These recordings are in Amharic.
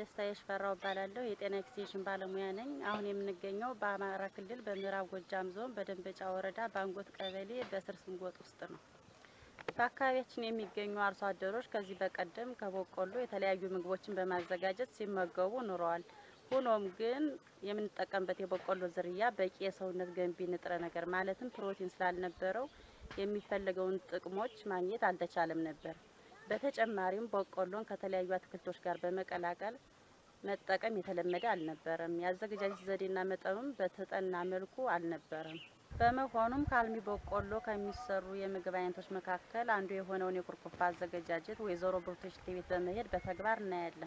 ደስታ የሽፈራው እባላለሁ። የጤና ኤክስቴንሽን ባለሙያ ነኝ። አሁን የምንገኘው በአማራ ክልል በምዕራብ ጎጃም ዞን በደንበጫ ወረዳ ባንጎት ቀበሌ በስር ስንጎጥ ውስጥ ነው። በአካባቢያችን የሚገኙ አርሶ አደሮች ከዚህ በቀደም ከበቆሎ የተለያዩ ምግቦችን በማዘጋጀት ሲመገቡ ኑረዋል። ሆኖም ግን የምንጠቀምበት የበቆሎ ዝርያ በቂ የሰውነት ገንቢ ንጥረ ነገር ማለትም ፕሮቲን ስላልነበረው የሚፈለገውን ጥቅሞች ማግኘት አልተቻለም ነበር። በተጨማሪም በቆሎን ከተለያዩ አትክልቶች ጋር በመቀላቀል መጠቀም የተለመደ አልነበረም። የአዘገጃጀት ዘዴና መጠኑም በተጠና መልኩ አልነበረም። በመሆኑም ከአልሚ በቆሎ ከሚሰሩ የምግብ አይነቶች መካከል አንዱ የሆነውን የኩርኩፋ አዘገጃጀት ወይዘሮ ብርቱሽ ቤት በመሄድ በተግባር እናያለን።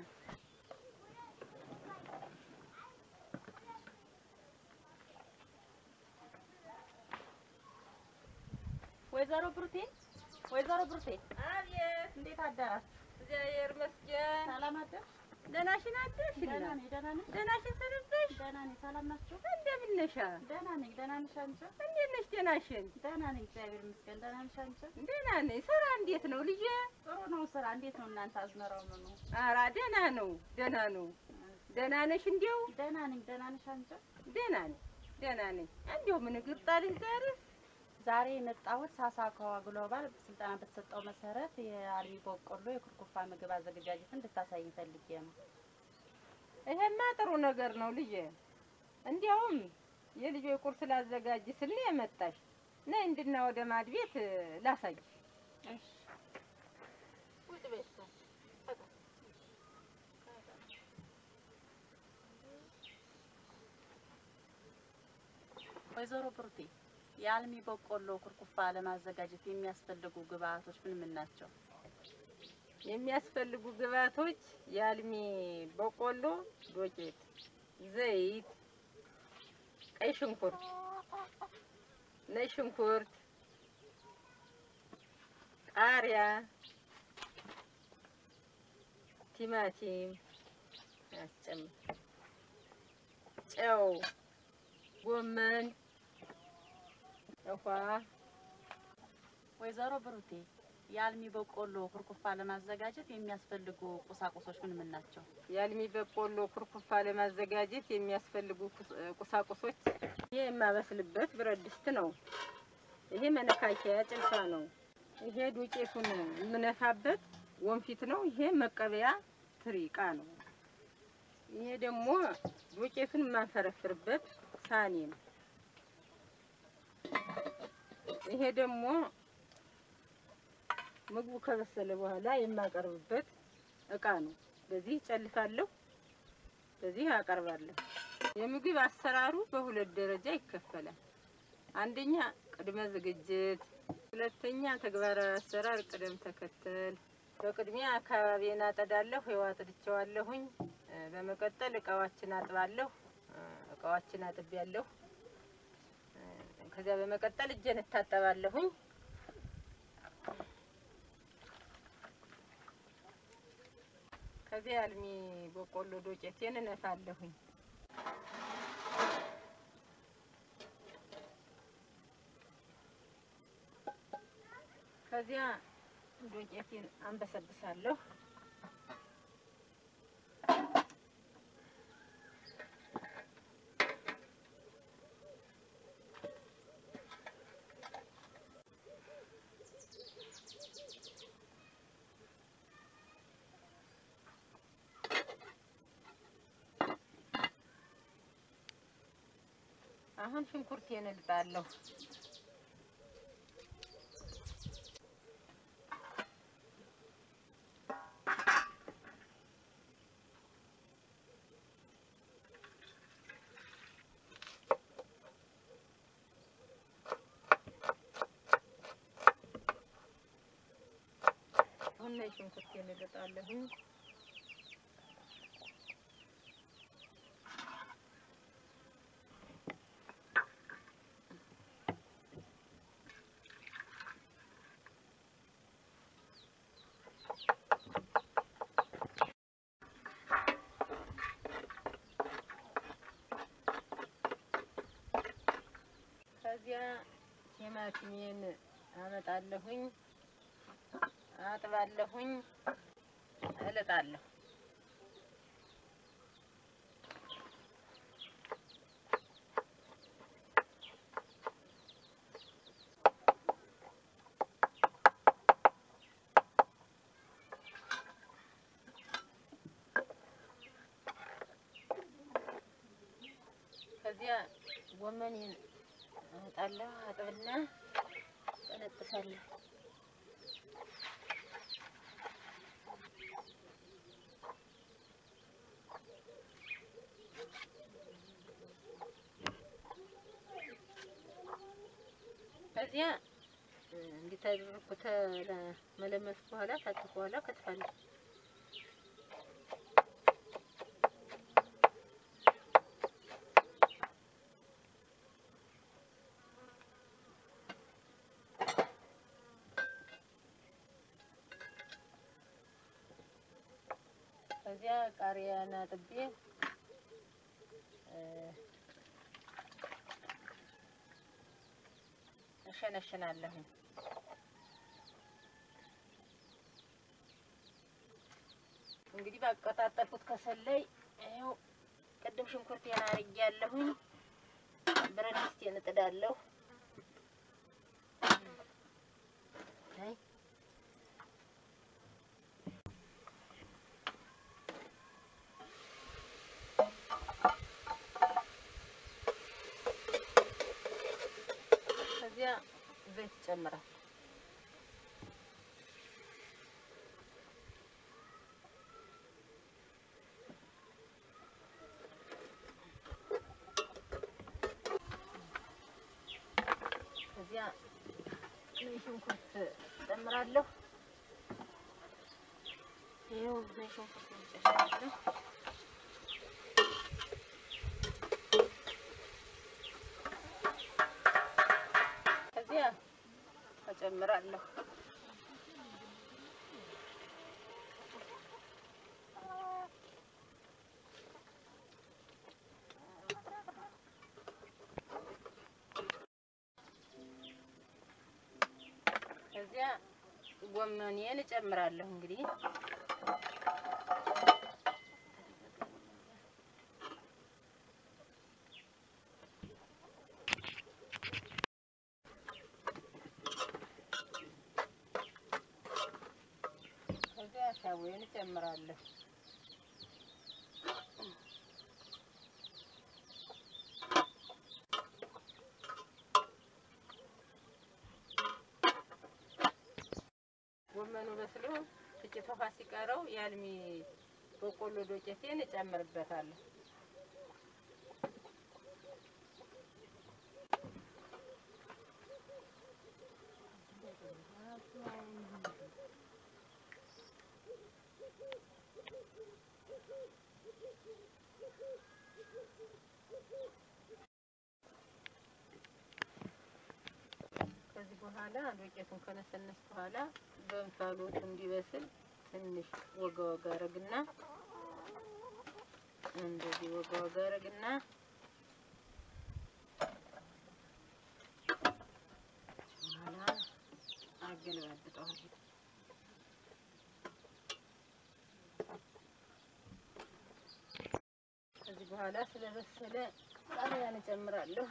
ወይዘሮ ብሩቴ ወይዘሮ ብሩቴ አቤት፣ እንዴት አደራችሁ? እግዚአብሔር ይመስገን። ሰላም አደርሽ? ደህናሽን አደርሽ? ደህና ነኝ። ደህና ነኝ። ደህናሽን ሰነበሽ? ደህና ነኝ። ሰላም ናችሁ? እንደምን ነሽ? ደህና ነኝ። ደህና ነሽ አንቺ? እንዴት ነሽ? ደህናሽን? ደህና ነኝ። እግዚአብሔር ይመስገን። ደህና ነሽ አንቺ? ደህና ነኝ። ስራ እንዴት ነው ልጄ? ጥሩ ነው። ስራ እንዴት ነው እናንተ? አዝመራው ምኑ? ኧረ ደህና ነው፣ ደህና ነው። ደህና ነሽ? እንዲያው ደህና ነኝ። ደህና ነሽ አንቺ? ደህና ነኝ፣ ደህና ነኝ። እንዲያው ምን እግር ጣልሽ ዛሬ? ዛሬ የመጣሁት ሳሳካዋ ግሎባል ስልጠና በተሰጠው መሰረት የአልሚ በቆሎ የኩርኩፋ ምግብ አዘገጃጀት እንድታሳይ ፈልጌ ነው። ይሄማ ጥሩ ነገር ነው ልጄ። እንዲያውም የልጆ ቁርስ ላዘጋጅ ስል ነው የመጣሽ። ነይ እንድና ወደ ማድ ቤት ላሳይሽ። እሺ ውጭ ቤት ወይዘሮ ብሩቴ የአልሚ በቆሎ ኩርኩፋ ለማዘጋጀት የሚያስፈልጉ ግብአቶች ምን ምን ናቸው? የሚያስፈልጉ ግብአቶች የአልሚ በቆሎ ዶቄት፣ ዘይት፣ ቀይ ሽንኩርት፣ ነጭ ሽንኩርት፣ ቃሪያ፣ ቲማቲም አስጨምር፣ ጨው፣ ጎመን፣ ውሃ ወይዘሮ ብሩቴ የአልሚ በቆሎ ኩርኩፋ ለማዘጋጀት የሚያስፈልጉ ቁሳቁሶች ምን ምን ናቸው? የአልሚ በቆሎ ኩርኩፋ ለማዘጋጀት የሚያስፈልጉ ቁስ- ቁሳቁሶች ይሄ የማበስልበት ብረት ድስት ነው። ይሄ መነካከያ ጭልፋ ነው። ይሄ ዱቄቱን የምነፋበት ወንፊት ነው። ይሄ መቀበያ ትሪ እቃ ነው። ይሄ ደግሞ ዱቄቱን የማንፈረፍርበት ሳኒ ነው። ይሄ ደግሞ ምግቡ ከበሰለ በኋላ የማቀርብበት እቃ ነው። በዚህ ጨልፋለሁ፣ በዚህ አቀርባለሁ። የምግብ አሰራሩ በሁለት ደረጃ ይከፈላል። አንደኛ ቅድመ ዝግጅት፣ ሁለተኛ ተግባራዊ አሰራር ቅደም ተከተል። በቅድሚያ አካባቢን አጠዳለሁ፣ ይኸው አጥድቼዋለሁኝ። እ፣ በመቀጠል እቃዎችን አጥባለሁ፣ እ፣ እቃዎችን አጥቤያለሁ። እ፣ ከዚያ በመቀጠል እጄን እታጠባለሁኝ። ከዚያ አልሚ በቆሎ ዶቄቴን እነፋለሁኝ። ከዚያ ዶቄቴን አንበሰብሳለሁ። አሁን ሽንኩርቴን እልጣለሁ። አሁን ላይ ሽንኩርቴን እልጣለሁ። ከዚያ ቲማቲሜን አመጣለሁኝ፣ አጥባለሁኝ፣ እልጣለሁ። ከዚያ ጎመኔን አወጣለሁ፣ አጥብና ቀነጥሳለሁ። ከዚያ እንዲታደርኩ ተመለመስኩ በኋላ ታጥፎ በኋላ ከትፋለሁ። ከዚያ ቃሪያን አጥቤ እሸነሽናለሁ። እንግዲህ ባቀጣጠልኩት ከሰል ላይ ይኸው ቅድም ሽንኩርቴን አርጌያለሁኝ። ብረት ድስቴን እጥዳለሁ። አይ ከዚያ ዘይት ይጨምራል። ከዚያ ነጭ ሽንኩርት እጨምራለሁ። ይኸው ነጭ ሽንኩርት እጨምራለሁ። ከዚያ እጨምራለሁ። ከዚያ ጎመኔን እጨምራለሁ። እንግዲህ ከዚያ ሻቦዬን እጨምራለሁ። ጎመኑ በስሎ ጥቂት ውሃ ሲቀረው የአልሚ በቆሎ ዶቄቴን እጨምርበታለሁ። ከዚህ በኋላ ዱቄቱን ከነሰነስ በኋላ በእንፋሎቱ እንዲበስል ትንሽ ወጋ ወጋ አረግና እንደዚህ ወጋ ወጋ አረግና በኋላ አገለባብጠዋለሁ። ከዚህ በኋላ ስለበሰለ ቃሪያን እጨምራለሁ።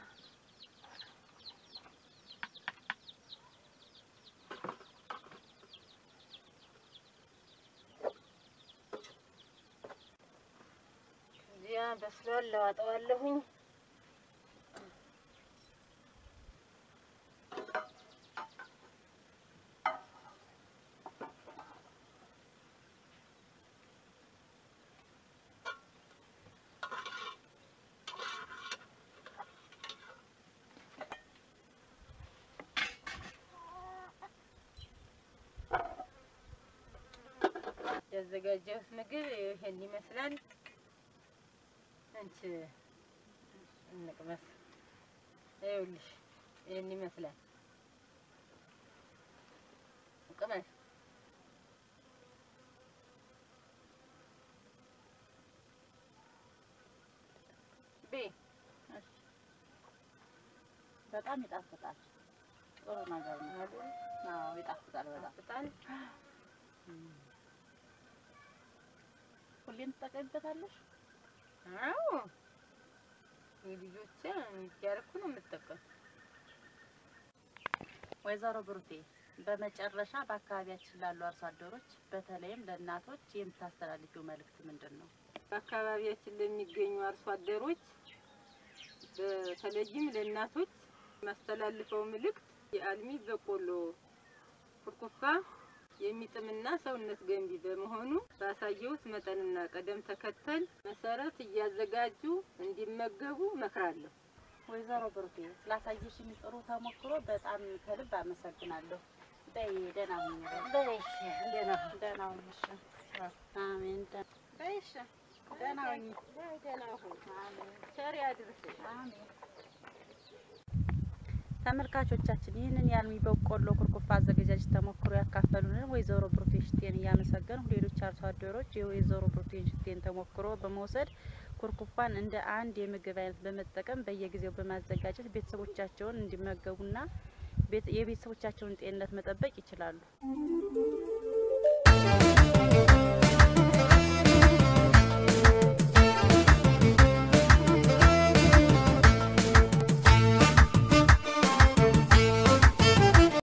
ከዚያ በስሏል፣ ለዋጠዋለሁኝ። ያዘጋጀሁት ምግብ ይሄን ይመስላል። አንቺ እንቅመስ። ይኸውልሽ ይሄን ይመስላል። ቅመስ። ቤ በጣም ይጣፍጣል። ጥሩ ነገር ነው። አይደል? አዎ ይጣፍጣል በጣም። በጣም ሁሌም ትጠቀሚበታለሽ? አዎ የልጆቼ እያደረኩ ነው የምጠቀም። ወይዘሮ ብሩቴ በመጨረሻ በአካባቢያችን ላሉ አርሶ አደሮች በተለይም ለእናቶች የምታስተላልፊው መልእክት ምንድን ነው? በአካባቢያችን ለሚገኙ አርሶ አደሮች በተለይም ለእናቶች የማስተላልፈው መልእክት የአልሚ በቆሎ ኩርኩፋ የሚጥምና ሰውነት ገንቢ በመሆኑ ባሳየሁት መጠንና ቅደም ተከተል መሰረት እያዘጋጁ እንዲመገቡ እመክራለሁ። ወይዘሮ ብሩኬ ስላሳየሽኝ ጥሩ ተሞክሮ በጣም ከልብ አመሰግናለሁ። በይ ደህና ሁኚ። በይሽ ደህና ሁን። ደህና ሁኚ። እሺ። አሜን። ደ- በይሽ ደህና ሁኚ። በይ ደህና ሁን። አሜን። ቸር ያድርስሽ። አሜን። ተመልካቾቻችን ይህንን የአልሚ በቆሎ ኩርኩፋ አዘገጃጀት ተሞክሮ ያካፈሉንን ወይዘሮ ብሩቴን ሽቴን እያመሰገንሁ ሌሎች አርሶ አደሮች የወይዘሮ ብሩቴን ሽቴን ተሞክሮ በመውሰድ ኩርኩፋን እንደ አንድ የምግብ አይነት በመጠቀም በየጊዜው በማዘጋጀት ቤተሰቦቻቸውን እንዲመገቡና ቤት- የቤተሰቦቻቸውን ጤንነት መጠበቅ ይችላሉ።